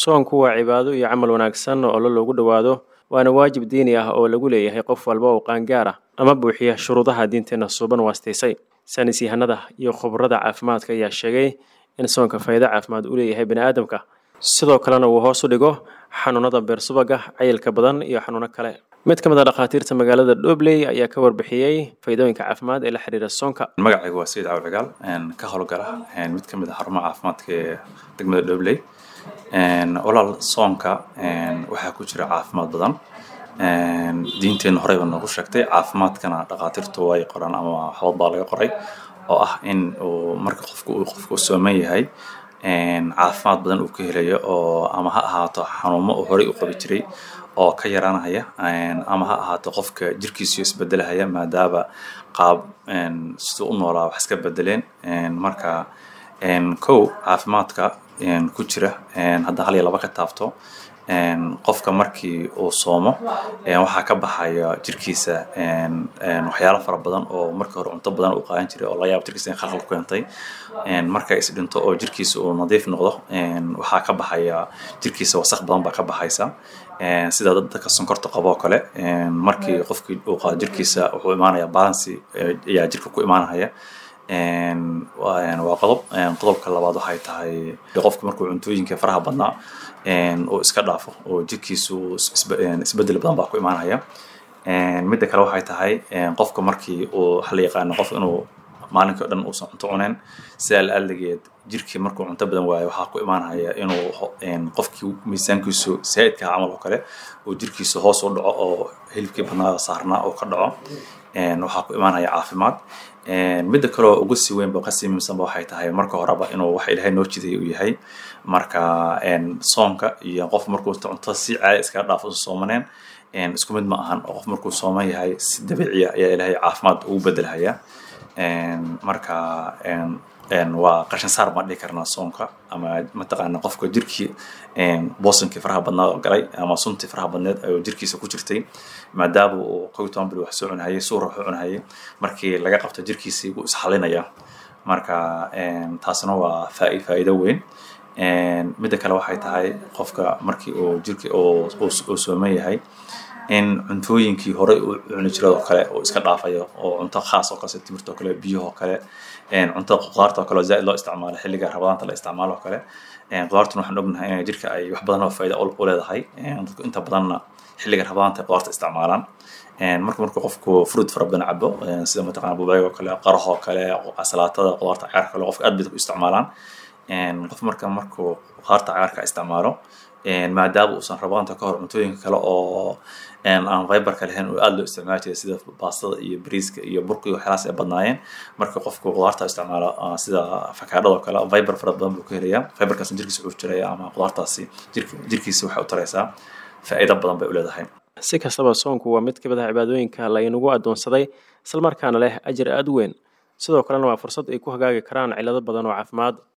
soonku waa cibaado iyo camal wanaagsan oo alla loogu dhowaado waana waajib diini ah oo lagu leeyahay qof walba oo qaangaar ah ama buuxiya shuruudaha diinteenna suuban waastaysay saynis yahanada iyo khubarada caafimaadka ayaa sheegay in soonka faa'iido caafimaad u leeyahay bani'aadamka sidoo kalena uu hoos u dhigo xanuunada beersubaga cayilka badan iyo xanuuno kale mid ka mid a dhakhaatiirta magaalada dhobley ayaa ka warbixiyey faa'iidooyinka caafimaad ee la xiriira soonka magacaygu waa sayid cawil cigaal ka howlgala mid ka mid a xarumaha caafimaadka ee degmada dhobley walaal soonka waxaa ku jira caafimaad badan diinteenna horeyba noogu sheegtay caafimaadkana dhakhaatiirtu way qoraan ama waxbad baa laga qoray oo ah in uu marka qofku uu qofku sooman yahay caafimaad badan uu ka helayo oo ama ha ahaato xanuumo uu horey u qabi jiray oo ka yaraanaya ama ha ahaato qofka jirkiisu isbedelahaya maadaama qaab siduu u noolaa wax iska bedeleen marka kow caafimaadka ku jira hadda hal iyo laba ka taabto qofka markii uu soomo waxaa ka baxaya jirkiisa waxyaalo fara badan oo markii hore cunto badan uu qaadan jiray oo laga yaabo jirkiisa in khalkhal ku keentay marka is dhinto oo jirkiisa uu nadiif noqdo waxaa ka baxaya jirkiisa wasakh badan baa ka baxaysa sida dadka sonkorta qabo oo kale markii qofkii uu qaado jirkiisa wuxuu imaanaya balancy ayaa jirka ku imaanaya waa qodob qodobka labaad waxay tahay qofka markuu cuntooyinka faraha badnaa uu iska dhaafo oo jirkiisu isbedel badan baa ku imaanaya midda kale waxay tahay qofka markii uu waxa la yaqaano qof inuu maalinkii o dhan uusan cunto cuneen sidaa la aaligeed jirkii markuu cunto badan waayo waxaa ku imaanaya inuu qofkii miisaankiisu saa'idka camal oo kale uu jirkiisu hoos u dhaco oo hilibkii badnaa saarnaa uu ka dhaco waxaa ku imaanaya caafimaad midda kaleo ugu sii weyn ba kasii muhiimsanba waxay tahay marka horeba inuu waxa ilaahay noo jiday uu yahay marka soonka iyo qof markuu cunto si caadi iskaga dhaafo soomaneen isku mid ma ahan oo qof markuu sooman yahay si dabiiciya ayaa ilaahay caafimaad ugu bedelhaya marka waa qashin saar baan dhihi karnaa soonka ama mataqaana qofka jirkii boosankii faraha badnaa oo galay ama suntii faraha badneed oo jirkiisa ku jirtay maadaama uu kow toban bil wax soo cunahayay suura wax u cunahayay markii laga qabto jirkiisii wuu isxalinaya marka taasna waa faa'iido weyn midda kale waxay tahay qofka markii uu jirki uu sooman yahay in cuntooyinkii horey uu cuni jiray oo kale uu iska dhaafayo oo cunto khaas oo kale sida timirta oo kale biyaha oo kale cunto qudaarta oo kale oo zaaid loo isticmaalo xilliga rabadaanta la isticmaalo oo kale qudaartuna waxaan ognahay in jirka ay wax badan oo faa'iida u leedahay dadku inta badanna xilliga rabadaanta qudaarta isticmaalaan marka markuu qofku fruit fara badan cabo sida mataqana bubayga oo kale qaraha oo kale salaatada qudaarta cagaarka kale qofka aad bay u isticmaalaan qof marka markuu qudaarta cagaarka isticmaalo maadaama uusan rabadaanta ka hor cuntooyinka kale oo aan fiberka lahayn oo aada loo isticmaali jiray sida baastada iyo bariiska iyo burka iyo waxyaalahaas ay badnaayeen marka qofku qudaarta isticmaalo sida afakaadhada oo kale fiber fara badan buu ka helayaa fiberkaasna jirkiisa wuxuu jiraya ama qudaartaasi jirkiisa waxay u taraysaa faa'iido badan bay u leedahay si kastaba soonku waa mid ka mid ah cibaadooyinka laynagu addoonsaday islamarkaana leh ajar aada u weyn sidoo kalena waa fursad ay ku hagaagi karaan cillado badan oo caafimaad